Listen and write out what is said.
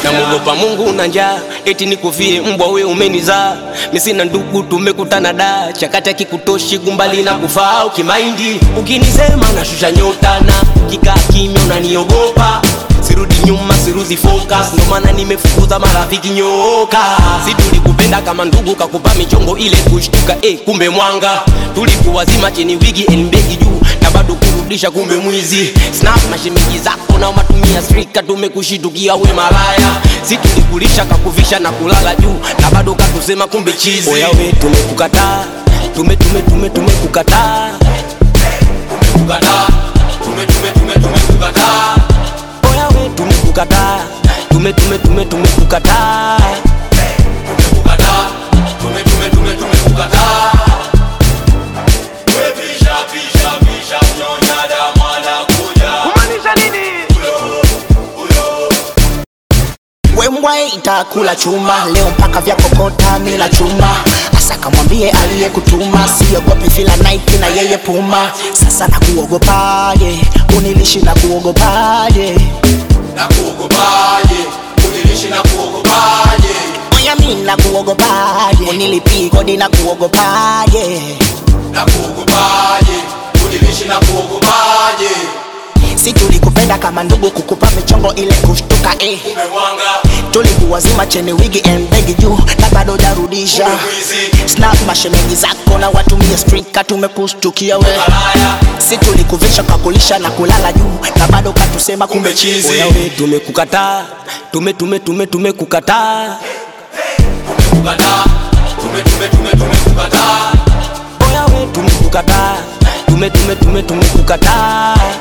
namuogopa Mungu na njaa, eti nikufie mbwa we umenizaa. Mi sina ndugu, tumekutana da chakati akikutoshi gumbali na kufaa ukimaindi, ukinisema nashusha nyota na kikaa kimya unaniogopa sirudi nyuma sirudi focus, ndo maana nimefukuza marafiki nyoka. Si tulikupenda kama ndugu, kakupa michongo ile kushtuka, eh, kumbe mwanga. Tulikuwazima chini wigi elmbegi juu na bado kurudisha, kumbe mwizi. Snap mashemeji zako na matumia strika, tumekushitukia we malaya. Si tulikulisha kakuvisha na kulala juu na bado katusema, kumbe chizi. Oya we tumekukataa, tume tume tume tumekukataa, tumekukataa, tume tume tume tumekukataa oya we tumekukataa tume tume tume tumekukataa tumekukataa tume tume tume tumekukataa wembwa itakula chuma leo mpaka vya kokota mila chuma asa kamwambie aliyekutuma siogopi fila Nike na yeye puma sasa nakuogopaje unilishi na kuogopaje na kuogopaje unilishi na kuogopaje oya mi na kuogopaje unilipii kodi na kuogopaje na kuogopaje unilishi na kuogopaje si tulikupenda kama ndugu kukupa michongo ile kushtuka eh. umewanga tulikuwazima cheni wigi embegi juu na bado jarudisha mwizi snap mashemeji zako na watumie strika tumekustukia we malaya si tulikuvisha kakulisha na kulala juu na bado katusema kumbe chizi Oya we tumekukataa tume tume tume tumekukataa tumekukataa tume tume tume tumekukataa oya we tumekukataa tume tume tume tumekukataa